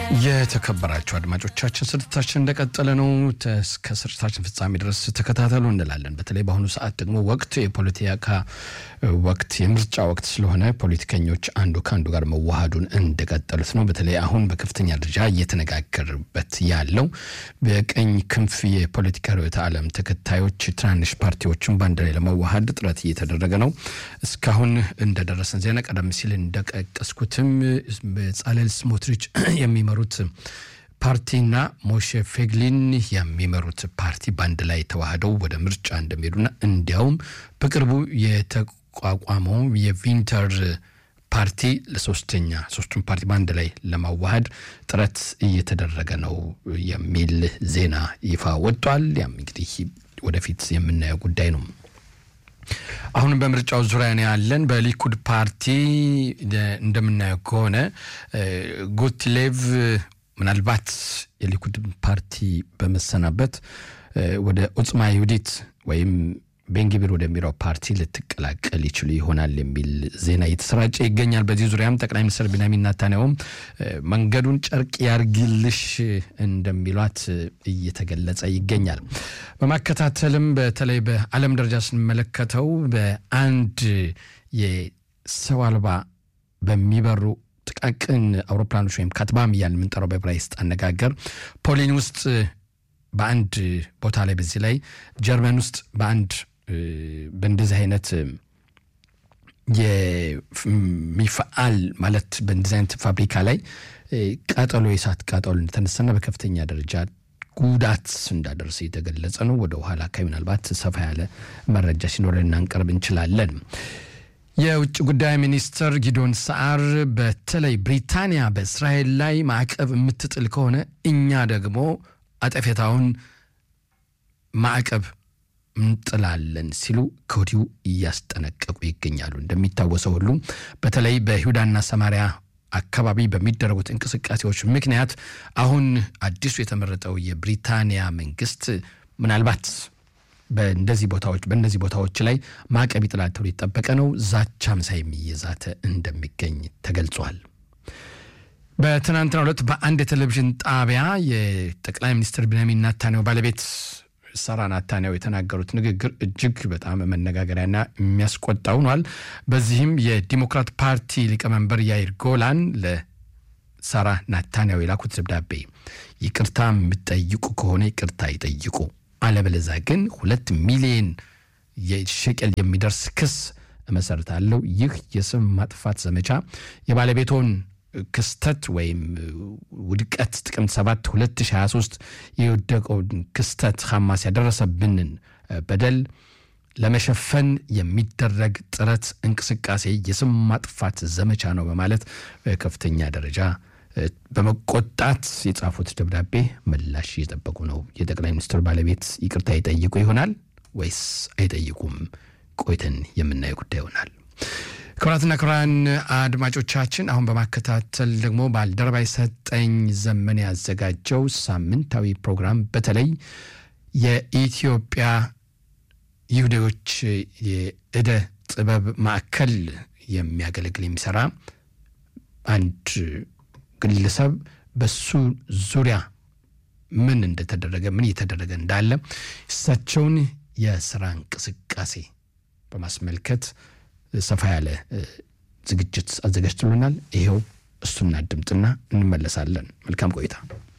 የተከበራችሁ አድማጮቻችን ስርጭታችን እንደቀጠለ ነው። እስከ ስርጭታችን ፍጻሜ ድረስ ተከታተሉ እንላለን። በተለይ በአሁኑ ሰዓት ደግሞ ወቅት የፖለቲካ ወቅት የምርጫ ወቅት ስለሆነ ፖለቲከኞች አንዱ ከአንዱ ጋር መዋሃዱን እንደቀጠሉት ነው። በተለይ አሁን በከፍተኛ ደረጃ እየተነጋገርበት ያለው በቀኝ ክንፍ የፖለቲካ ርዕዮተ ዓለም ተከታዮች ትናንሽ ፓርቲዎችን በአንድ ላይ ለመዋሃድ ጥረት እየተደረገ ነው። እስካሁን እንደደረሰን ዜና ቀደም ሲል እንደቀቀስኩትም በጻለል ስሞትሪች የሚመሩት ፓርቲና ሞሼ ፌግሊን የሚመሩት ፓርቲ በአንድ ላይ ተዋህደው ወደ ምርጫ እንደሚሄዱና እንዲያውም በቅርቡ የተቋቋመው የቪንተር ፓርቲ ለሶስተኛ ሶስቱን ፓርቲ በአንድ ላይ ለማዋሃድ ጥረት እየተደረገ ነው የሚል ዜና ይፋ ወጥቷል። ያም እንግዲህ ወደፊት የምናየው ጉዳይ ነው። አሁንም በምርጫው ዙሪያ ነው ያለን። በሊኩድ ፓርቲ እንደምናየው ከሆነ ጉትሌቭ ምናልባት የሊኩድ ፓርቲ በመሰናበት ወደ ዑጽማ ይሁዲት ወይም ቤንግቢር ወደሚለው ፓርቲ ልትቀላቀል ይችሉ ይሆናል የሚል ዜና እየተሰራጨ ይገኛል። በዚህ ዙሪያም ጠቅላይ ሚኒስትር ቢንያሚን ኔታንያሁም መንገዱን ጨርቅ ያርግልሽ እንደሚሏት እየተገለጸ ይገኛል። በማከታተልም በተለይ በዓለም ደረጃ ስንመለከተው በአንድ የሰው አልባ በሚበሩ ጥቃቅን አውሮፕላኖች ወይም ካትባም እያልን የምንጠራው በዕብራይስጥ አነጋገር ፖሊን ውስጥ በአንድ ቦታ ላይ በዚህ ላይ ጀርመን ውስጥ በአንድ በእንደዚህ አይነት የሚፈአል ማለት በእንደዚህ አይነት ፋብሪካ ላይ ቃጠሎ የእሳት ቃጠሎ እንደተነሳና በከፍተኛ ደረጃ ጉዳት እንዳደረሰ የተገለጸ ነው። ወደ ኋላ አካባቢ ምናልባት ሰፋ ያለ መረጃ ሲኖረን እናንቀርብ እንችላለን። የውጭ ጉዳይ ሚኒስትር ጊዶን ሰዓር በተለይ ብሪታንያ በእስራኤል ላይ ማዕቀብ የምትጥል ከሆነ እኛ ደግሞ አጠፌታውን ማዕቀብ እንጥላለን ሲሉ ከወዲሁ እያስጠነቀቁ ይገኛሉ። እንደሚታወሰው ሁሉ በተለይ በይሁዳና ሰማሪያ አካባቢ በሚደረጉት እንቅስቃሴዎች ምክንያት አሁን አዲሱ የተመረጠው የብሪታንያ መንግስት ምናልባት በእንደዚህ ቦታዎች በእነዚህ ቦታዎች ላይ ማዕቀብ ይጥላል ተብሎ የጠበቀ ነው። ዛቻም ሳይም እየዛተ እንደሚገኝ ተገልጿል። በትናንትናው ዕለት በአንድ የቴሌቪዥን ጣቢያ የጠቅላይ ሚኒስትር ቢንያሚን ናታንያሁ ባለቤት ሳራ ናታንያሁ የተናገሩት ንግግር እጅግ በጣም መነጋገሪያና የሚያስቆጣ ሆኗል። በዚህም የዲሞክራት ፓርቲ ሊቀመንበር ያይር ጎላን ለሳራ ናታንያሁ የላኩት ደብዳቤ ይቅርታ የምትጠይቁ ከሆነ ይቅርታ ይጠይቁ፣ አለበለዛ ግን ሁለት ሚሊዮን የሸቀል የሚደርስ ክስ እመሰርታለሁ። ይህ የስም ማጥፋት ዘመቻ የባለቤቶን ክስተት ወይም ውድቀት ጥቅምት 7 2023 የወደቀውን ክስተት ሐማስ ያደረሰብንን በደል ለመሸፈን የሚደረግ ጥረት እንቅስቃሴ የስም ማጥፋት ዘመቻ ነው በማለት በከፍተኛ ደረጃ በመቆጣት የጻፉት ደብዳቤ ምላሽ እየጠበቁ ነው። የጠቅላይ ሚኒስትር ባለቤት ይቅርታ ይጠይቁ ይሆናል ወይስ አይጠይቁም? ቆይተን የምናየው ጉዳይ ይሆናል። ክቡራትና ክቡራን አድማጮቻችን አሁን በማከታተል ደግሞ ባልደረባ ሰጠኝ ዘመን ያዘጋጀው ሳምንታዊ ፕሮግራም በተለይ የኢትዮጵያ ይሁዳዎች የእደ ጥበብ ማዕከል የሚያገለግል የሚሰራ አንድ ግለሰብ በሱ ዙሪያ ምን እንደተደረገ ምን እየተደረገ እንዳለ እሳቸውን የስራ እንቅስቃሴ በማስመልከት ሰፋ ያለ ዝግጅት አዘጋጅቶልናል። ይኸው እሱና ድምፅና እንመለሳለን። መልካም ቆይታ